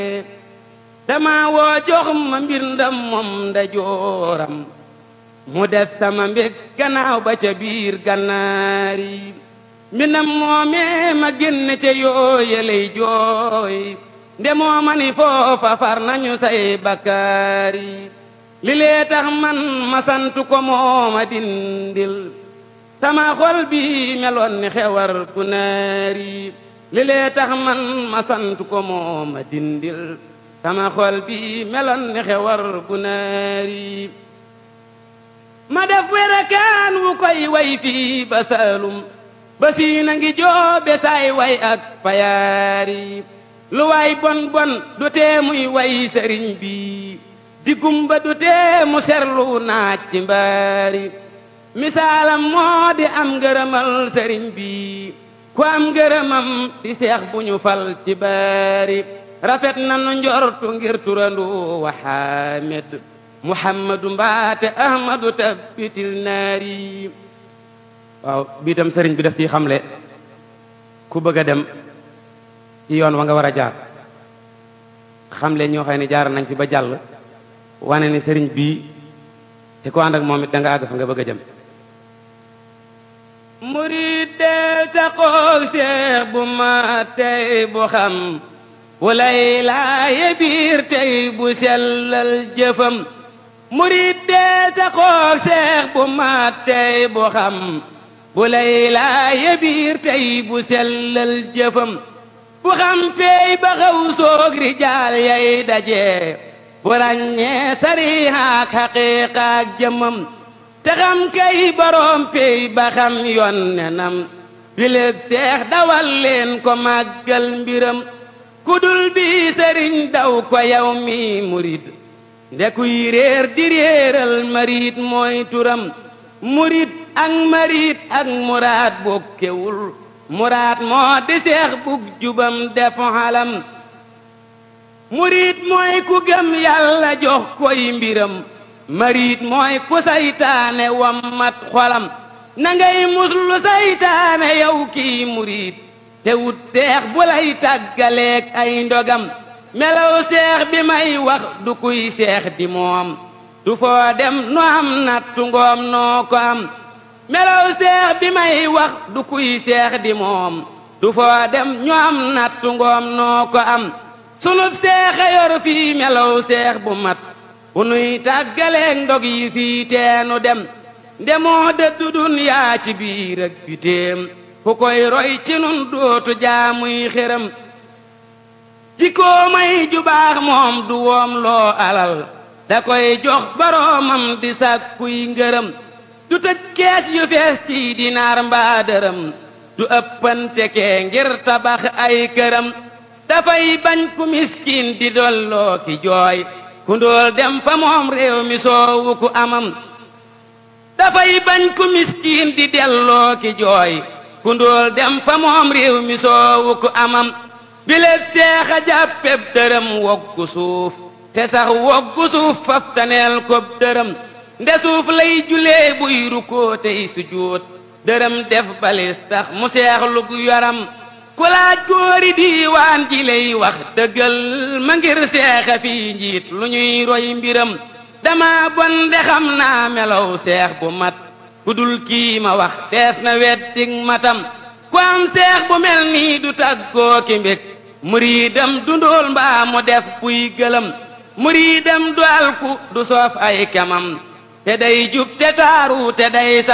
dama woo jox ma mbir ndam moom nda jooram mu def sama mbég gannaaw ba ca biir gannaari mbindam moomee ma génn ca yooyeley jooy nde mooma ni foofa far nañu say bakkaari li lee tax man ma sant ko mooma dindil sama xol bi meloon ni xewar ku naari li lee tax man ma sant ko mooma dindil sama xol bi meloon ni xewar ku naari ma def werakaan wu koy way fii ba saalum ba siina ngi joobe saay way ak payaari lu waay bon bon du tee muy way sëriñ bi di gumba du tee mu serlu naaj ci mbaari misaalam moo di am ngërëmal sëriñ bi ku am ngërëmam di seex bu ñu fal ci baari rafet na nu njortu ngir turandu wa xaamed muhammadu mbaate ahmadu tabbitil naari waaw bii tam sëriñ bi daf ciy xamle ku bëgg a dem ci yoon wa nga war a jaar xamle ñoo xam ne jaar nañ fi ba jàll wane ni sëriñ bii te ko ànd ak moom it da nga àgg fa nga bëgg a jëm murid del taxoog seex bu ma tey bu xam walay laaye biir tey bu sellal jëfam murid del taxoog seex bu ma tey bu xam bu lay laaye biir tey bu sellal jëfam bu xam peey ba xaw soog rijaal yay daje bu ràññee sarihaak xaqiiqaak jëmam te xam kay boroom peey ba xam yoon nenam biléb seex dawal leen ko màggal mbiram kudul bi sëriñ daw ko yow mi murid ndekuy réer di réeral marit mooy turam murid ak marit ak muraad bokkewul muraad moo di seex bug jubam def xalam murid mooy ku gëm yàlla jox koy mbiram marit mooy ku saytaane wammat xolam na ngay muslu saytaane yow kii murid te wut seex bu lay tàggaleeg ay ndogam melaw seex bi may wax du kuy seex di moom du foo dem nu am nattu ngoom noo ko am melaw seex bi may wax du kuy seex di moom du foo dem ñu am nattu ngoom noo ko am sunub seexa yor fii melaw seex bu mat bu nuy tàggaleeg ndog yi fii teenu dem ndemoo dëddu dunyaa ci biir ak bitéem ku koy roy ci nun dootu jaamuy xéram jikkoo may ju baax moom du woom loo alal da koy jox boroomam di sàkkuy ngërëm du tëj kees yu fees ci dinaar mbaa dërëm du ëppante kee ngir tabax ay këram dafay bañ ku miskin di dolloo ki jooy ku ndóol dem fa moom réew mi soowu ku amam dafay bañ ku miskin di delloo ki jooy ku ndóol dem fa moom réew mi soowu ku amam biléb seexa jàppeb dërëm woggu suuf te sax woggu suuf faf taneel kob dërëm nde suuf lay julee buy rukkoo tey sujjóot dërëm def balis tax mu seexlu gu yaram ku laaj góori diiwaan ji lay wax dëggal ma ngir seexa fii njiit lu ñuy roy mbiram dama bon de xam naa melaw seex bu mat ku dul kii ma wax tees na weddig matam ku am seex bu mel nii du tàggoo ki mbég muriidam du ndóol mbaa mu def buy gëlëm muriidam du alku du soof ay kemam te day jub te taaru te day